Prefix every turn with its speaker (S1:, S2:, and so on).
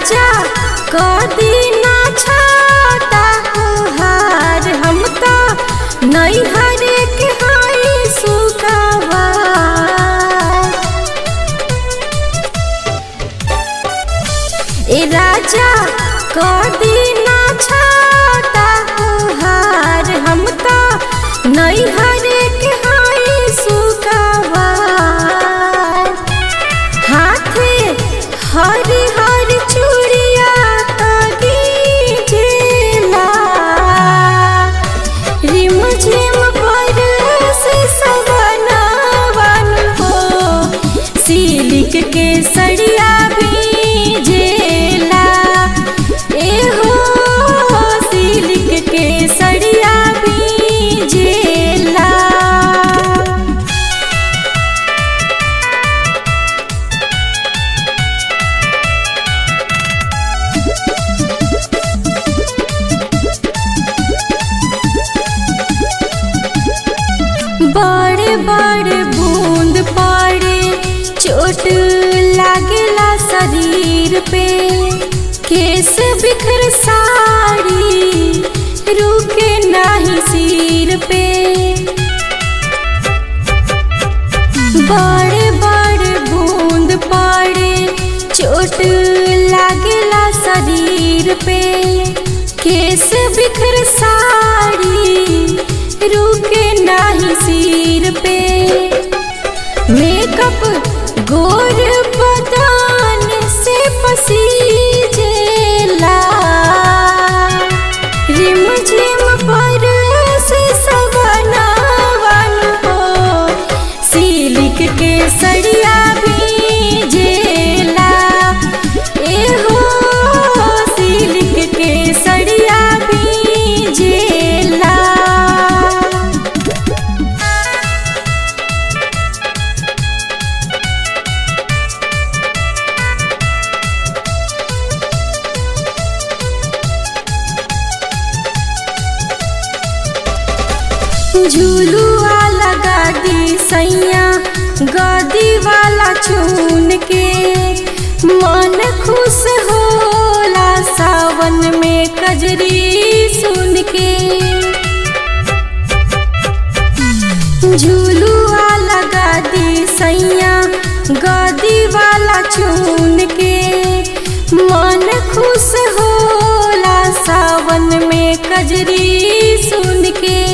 S1: राजा कदी ना छाता हार हम तो नहीं हरे के हाई सुकावा ए राजा कदी ना छाता हार हम तो नहीं हरे के हाई सुकावा हाथे हरी हरी चूड़िया दीजिला रिम झिम पर से सवनावन हो सिलिक के सड़िया भीजेला ए हो सिलिक के सड़िया भीजेला बड़े बड़े बूंद पड़े चोट लागेला शरीर पे केस बिखर साड़ी रुके नाही सिर पे बड़े बड़े बूंद पड़े चोट लागेला शरीर पे केस बिखर साड़ी रुके नाही सिर पे मेकअप गोर बदान से पसीजेला रिम झिम पर से सवनावन हो सिलिक के सड़िया भीजेला ए हो सिलिक के सड़िया भीजेला झूलुआ लगा दी सैया गदी वाला चून के मन खुश होला सावन में कजरी सुन के झूलुआ लगा दी सैया गदी वाला चून के मन खुश होला सावन में कजरी सुन के